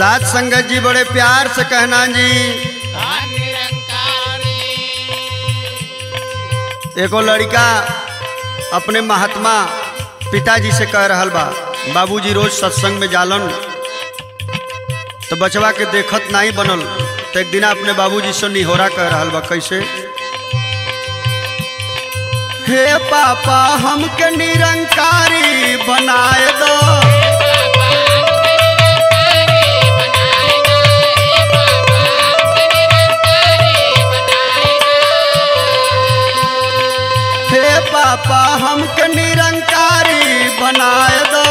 साथ संगत जी बड़े प्यार से कहना जी एगो लड़का अपने महात्मा पिताजी से कह रहल बा बाबूजी रोज सत्संग में जालन तो बचवा के देखत नहीं बनल तो एक दिन अपने बाबूजी से निहोरा कह रहल बा कैसे हे पापा हमके निरंकारी बनाए दो हे पापा हमके निरंकारी बनाए दो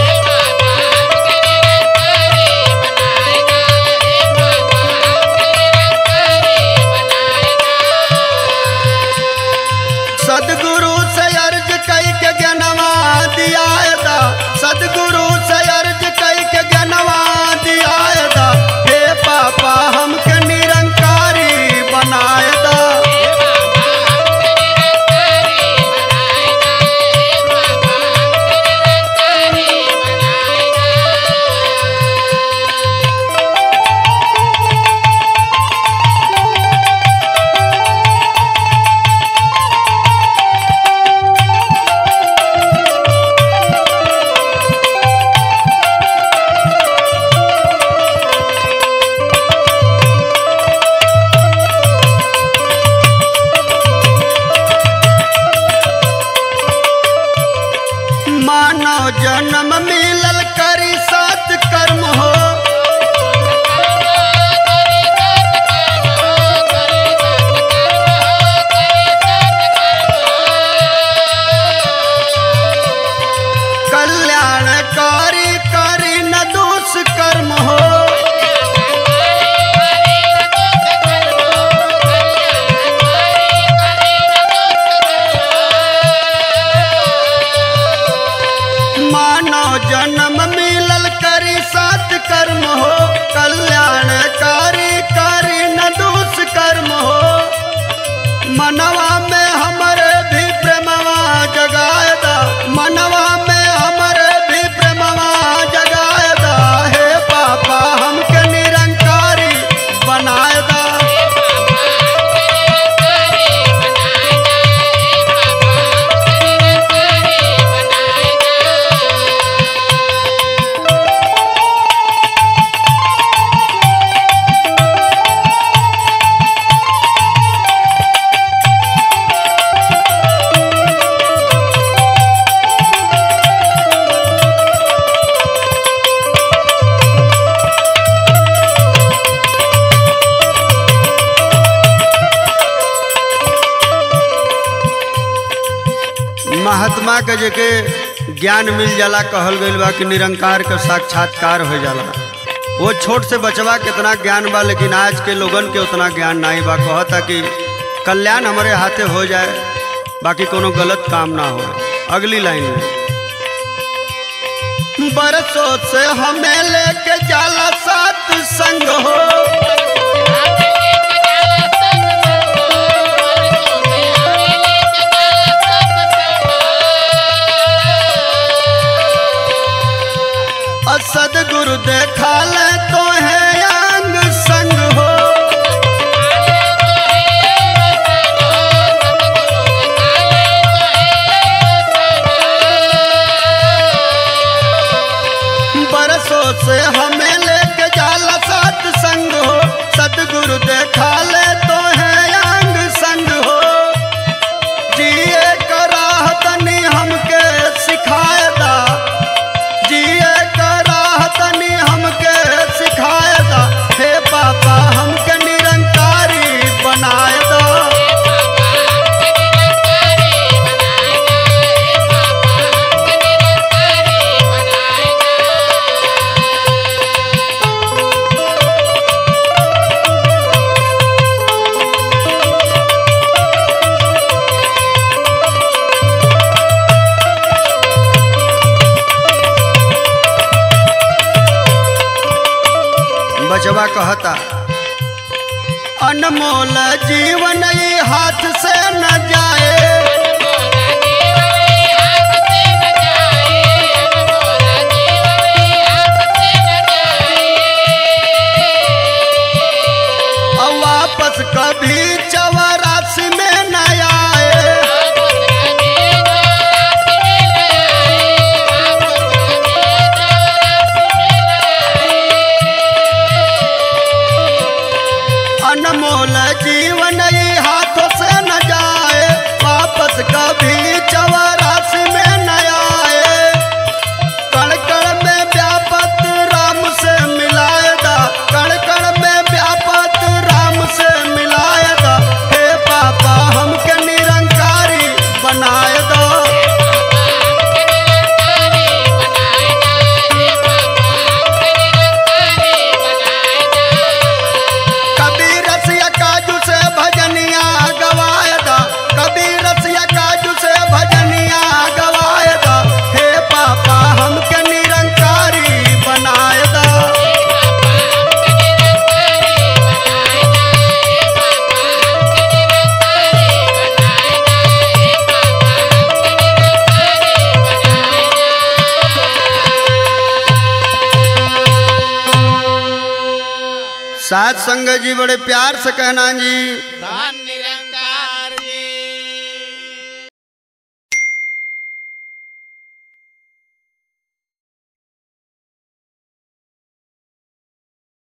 सदगुरु से अर्ज कई के ज्ञानवा दिया दा सदगुरु से अर्ज कई के ज्ञानवा दिया दा हे पापा हमके निरंकारी बनाए दा मानव जन्म मिलल करी सत कर्म हो कल्याणकारी करी न दोष कर्म हो मानव जन्म मिलल करी सत कर्म हो कल्याणकारी करी न दोष कर्म हो मनवा में हमरे भी प्रेमवा जगाए दा मनवा में हमरे भी प्रेमवा जगाए दा हे पापा हमके निरंकारी बनाए दा महात्मा के जेके ज्ञान मिल जाला कहल गईल बा कि निरंकार के साक्षात्कार हो जाला वो छोट से बचवा कितना ज्ञान बा लेकिन आज के लोगन के उतना ज्ञान नहीं बा कहता कि कल्याण हमारे हाथे हो जाए बाकी कोनो गलत काम ना हो अगली लाइन में बरसों से हमें लेके जाला साथ संग हो असद गुरु देखा ले तो है अंग संग हो बरसों से हमें लेके जाला साथ संग हो सदगुरु देखा ले तो है अंग संग हो जिए कराह तनी हमके सिखाए दा जिए कराह तनी हमके सिखाए दा हे पापा हमके निरंकारी बनाए दो बचवा कहता अनमोल जीवन ई हाथ से न जाए Yeah. साथ संग जी बड़े प्यार से कहना जी धन